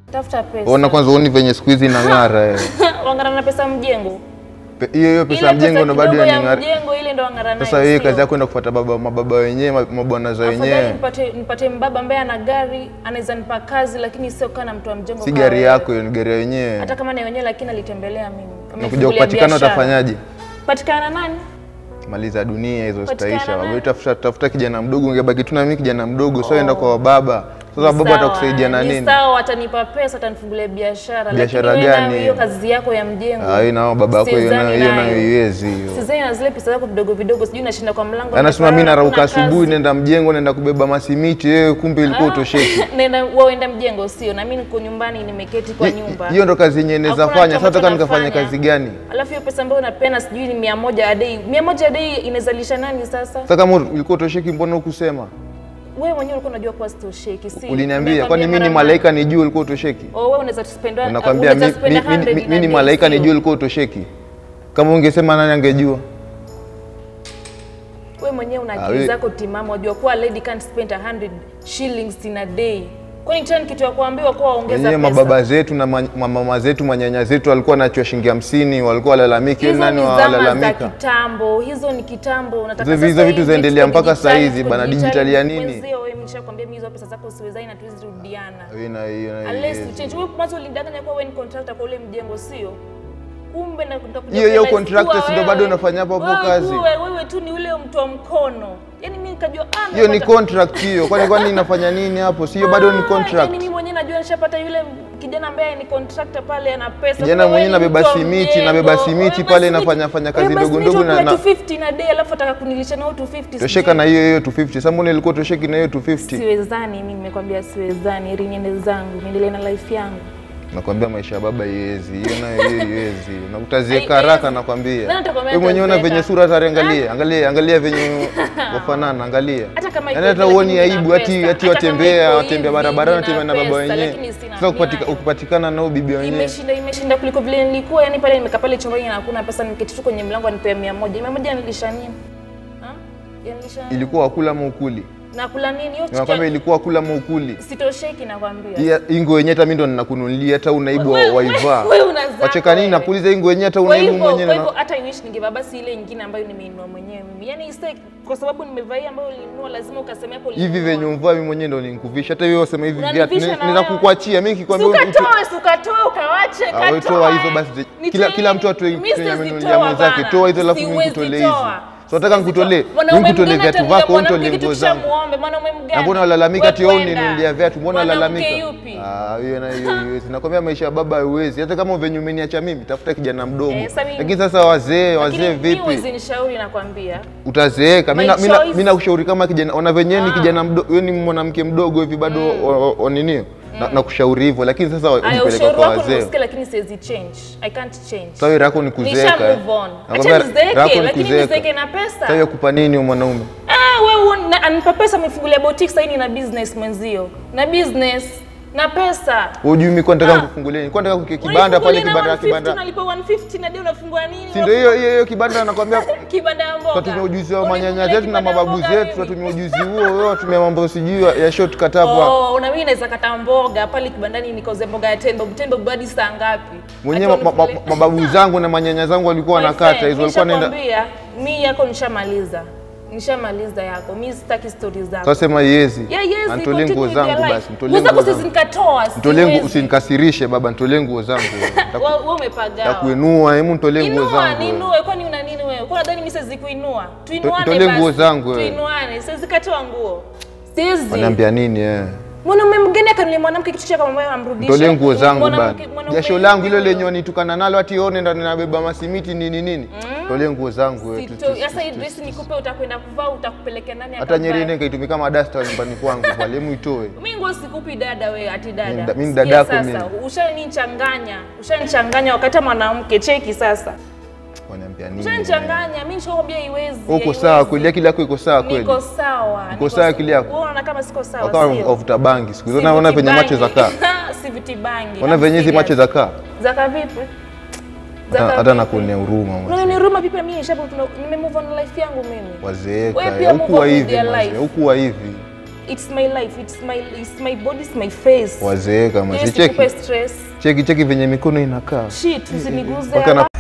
Tafuta pesa. Ona kwanza uoni venye siku hizi inang'ara eh. Wang'ara na pesa mjengo. Pe- hiyo hiyo pesa Ile ya mjengo ndo bado kidogo ya inang'ara. mjengo ile ndo wang'ara nayo. Sasa wewe sio? kazi yako kwenda kufuata baba mababa wenyewe ma- mabwana za Afadhali wenyewe, nipate nipate mbaba ambaye ana gari anaweza nipa kazi, lakini sio kana mtu wa mjengo. si kama gari wewe. yako, hiyo ni gari ya wenyewe. Hata kama ni wenyewe, lakini alitembelea mimi. Nakuja Amefungulia kupatikana biashara. utafanyaje? Patikana nani? Maliza dunia hizo Patikana zitaisha. nani? Wewe tafuta tafuta kijana mdogo, ungebaki tu na mimi kijana mdogo, sio enda kwa baba. Sasa baba Sawa, atakusaidia na ni nini? Sawa, watanipa pesa, watanifungulia biashara. Biashara lakini wewe na gani? Hiyo kazi yako ya mjengo. Ah, hiyo nao baba yako hiyo Sidhani nayo hiyo nayo nayo. iwezi hiyo. Sizeni na zile pesa zako vidogo vidogo, sijui nashinda kwa mlango. Anasema mimi nimeparara, narauka hakuna asubuhi kazi. nenda mjengo naenda kubeba masimiti, wewe kumbe ilikuwa utosheki. Nenda waenda mjengo sio, na mimi niko nyumbani nimeketi kwa nyumba. Hiyo ndo kazi yenyewe naweza Hakuna fanya. kitu Sasa nataka ambacho nikafanya nafanya. kazi gani? Alafu hiyo pesa ambayo unapeana sijui ni mia moja a day. Mia moja a day inazalisha nani sasa? Sasa kama ulikuwa utosheki, mbona hukusema? Wewe mwenyewe ulikuwa unajua kuwa sitosheki, si? Uliniambia kwani mimi ni mara malaika nijue ulikuwa utosheki? Oh, wewe unaweza spend Nakwambia mi- mi- mi- mi- mi ni malaika nijue ulikuwa utosheki. Kama ungesema nani angejua? Wewe mwenyewe una Ah, akili we- zako timamu, wajua kuwa a lady can't spend 100 shillings in a day. Kwani tena ni kitu ya kuambiwa kuwa ongeza Wenyewe pesa? mababa zetu na ma- mama zetu manyanya zetu walikuwa wanachua shilingi hamsini, walikuwa walalamiki, Hizo nani ni zama za walalamika? kitambo, hizo ni kitambo. Nataka Hizo- sasa hizo vitu hivi zaendelea tuko mpaka saa digitali, hizi tuko bana, digitali. digitali ya nini? Mwenzio wewe nimeshakwambia mimi hizo pesa zako siwezai na tuwezi rudiana. Hiyo na hiyo na hiyo. Unless you change. Wewe mwanzo ulidanganya kuwa wewe ni contractor kwa ule mjengo sio? Kumbe na nitakuja Hiyo- hiyo kurealize contractor kuwa si ndio wewe- bado unafanya hapo hapo wewe kazi? kuwe- Wewe tu ni ule mtu wa mkono. Yaani mimi nikajua ah Hiyo ni nimepata- contract hiyo. Kwani kwani inafanya nini hapo? Sio bado ni Ah, contract. Yaani mimi mwenyewe najua nishapata yule kijana ambaye ni contractor pale ana pesa. Kijana Kumbe wewe mwenyewe ni nabeba mtu wa simiti, mjengo. nabeba simiti Wewe pale basi nafanya- miti- fanya kazi wewe basi ndogo miti ndogo na- ukula na- 250 na day alafu ataka kunilisha na 250. Tosheka sijui. na hiyo hiyo 250. Sasa mbona ilikuwa tosheki na hiyo 250? Siwezani, mimi nimekwambia siwezani, ili niende zangu, niendelee na life yangu. Nakwambia maisha ya baba iwezi. Hiyo nayo hiyo iwezi. Na utazieka Haiwezi. haraka nakwambia. Nani atakwambia Wewe mwenyewe una utazeeka? venye sura tare angalia. Angalia angalia venye wafanana angalia. Hata kama Yaani iko hata hivi, uoni lakini aibu nina ati pesa. ati Hata kama watembea iko watembea hivi, barabarani nina watembea na baba pesa, wenyewe. lakini sina Sasa kupatika- miayo. ukipatikana nao bibi wenyewe. Imeshinda imeshinda kuliko vile nilikuwa, yani pale nimekaa pale chumbani na hakuna pesa, niketi tu kwenye mlango anipea 100. 100 yanilisha nini? Ha? Yanilisha nini? Ilikuwa wakula maukuli. Nakula nini? Hiyo Nakwambia chicken ilikuwa wakula maukuli. sitosheki nakwambia. Hii- Hii nguo yenyewe hata mimi ndo ninakununulia hata unaibu Wewe- waivaa. wewe unazaa Wacheka nini wewe. napuliza hii nguo yenyewe hata Kwa unaibu hivyo kwa mwenyewe. hivyo na- hata I wish ningevaa basi ile nyingine ambayo nimeinunua mwenyewe mimi. Yaani ise kwa sababu nimevaa hii ambayo ulinunua lazima ukasema hapo Hivi ulinunua. venye umvaa mimi mwenyewe ndo ninikuvisha. Hata wewe wasema hivi Unanivisha viatu na naweza wewe. kukuachia mimi Si nikikwambia ukatoe, si ukatoe, ukawache, Ah, wewe katoe. toa hizo basi. Nitoe Kila kila nini? mtu atoe Mimi kitu yenye siwezi amenunulia toa mwenzake. bana. Toa hizo alafu mimi Siwezi nikutolee hizi. toa. So nataka Siwezi nikutolee. toa. Mimi Mwanaume nikutolee mgani viatu atanunulia vako, wewe mwanamke nitolee kitu nguo kisha zangu. muombe, mwanaume mgani? Na mbona walalamika Wewe ati wewe kwenda. uninunulia viatu? Mbona Mwanamke walalamika? yupi? Ah, hiyo na hiyo hiyo. Nakwambia maisha ya baba haiwezi. Hata kama venye umeniacha mimi, tafuta kijana mdogo. Eh, sasa mimi- Lakini sasa wazee, wazee Lakini mimi vipi? huwezi nishauri nakwambia. Utazeeka. Mimi na- My mimi na- choice. mimi nakushauri kama kijana, ona venyewe ni Ah. kijana mdogo, wewe ni mwanamke mdogo hivi bado o- o- o- nini? Na- Nakushauri hivyo, lakini sasa Aya, unipeleka ushauri kwa wako wazee. nimesikia lakini siwezi change. I can't change. Sasa wewe yako ni Nisha kuzeeka. move on. Nakwambia Acha nizeeke, yako ni lakini kuzeeka. nizeeke na pesa. Sasa wewe kupa nini huyo mwanaume? Ah, wewe una- anipa pesa amefungulia boutique sasa na business mwenzio. Na business na pesa. Hujui mimi kwa nataka Ah. kufungulia. Nilikuwa nataka kuke kibanda pale Unifungulie na kibanda 150, kibanda. Unalipa 150 na ndio unafungua nini? Si ndio hiyo hiyo hiyo kibanda nakwambia Kibanda ya mboga. tunatumia ujuzi wa Unifungulie manyanya zetu na kibanda ya mababu mboga zetu, mimi. tunatumia ujuzi huo huo, tunatumia mambo sijui ya- ya shortcut hapa. Oh, na mimi naweza kata mboga pale kibandani nikauze mboga ya 10 bob 10 bob hadi saa ngapi? Mwenyewe Ati ma- ma- unifungulie- mababu zangu na manyanya zangu walikuwa My wanakata friend, hizo, walikuwa naenda nishakwambia, mi yako nishamaliza. Nishamaliza yako. Mi sitaki stories zako. sasa sema yezi. Yeah, yes, Nitolee continue nguo with your zangu life. basi, nitolee Nguo zako nguo siwezi zangu. nikatoa. Nitolee nguo, siwezi. usinikasirishe baba, nitolee nguo zangu. Wewe wewe umepagawa. Takuinua, hebu nitolee nguo Inua, zangu. ninue, kwani una nini wewe? Kwa nadhani mimi siwezi kuinua. Tuinuane Nitolee basi. nguo zangu wewe. Tuinuane. Siwezi katoa nguo. Siwezi. Wanaambia nini eh? Mwanaume mgeni akanulia mwanamke kitu chake kama amrudishe. Nitolee nguo zangu Mwanamke- bana. mwanaume Jasho langu hilo huyo. lenye wanitukana nalo ati one ndo ninabeba masimiti nini nini. Tolee nguo zangu wewe. Sito- Sasa hii dress nikupe utakwenda kuvaa utakupelekea nani Hata akavae? nyeri ile kaitumika kama dasta nyumbani kwangu pale, hebu itoe. Mimi nguo sikupi dada we ati dada. Mimi da- mimi Sikia dadako sasa, mimi. Ushanichanganya. Ushanichanganya wakati mwanamke cheki sasa. Wanaambia nini? Ushanichanganya. Mimi nishakwambia iwezi. Uko haiwezi. sawa kweli, akili yako iko sawa kweli. Niko sawa. Uko sawa akili yako? Wewe unaona kama siko sawa Wakawa sio? wavuta bangi siku hizo, Si unaona vuti venye macho za bangi. kaa, Si vuti unaona venye hizi macho za kaa, Zaka vipi? hata Zaka hata vipi? nakuonea huruma mwanzo. Unaona ni huruma vipi na mimi nishapo nime move on na life yangu mimi. Wazeeka, Wewe pia move hukuwa on with hivi your mwanzo, life. hukuwa hivi. it's my life it's my it's my body it's my face Wazeeka Yes, mazi. nikupe Cheki stress cheki cheki venye mikono inakaa shit usiniguze mpaka na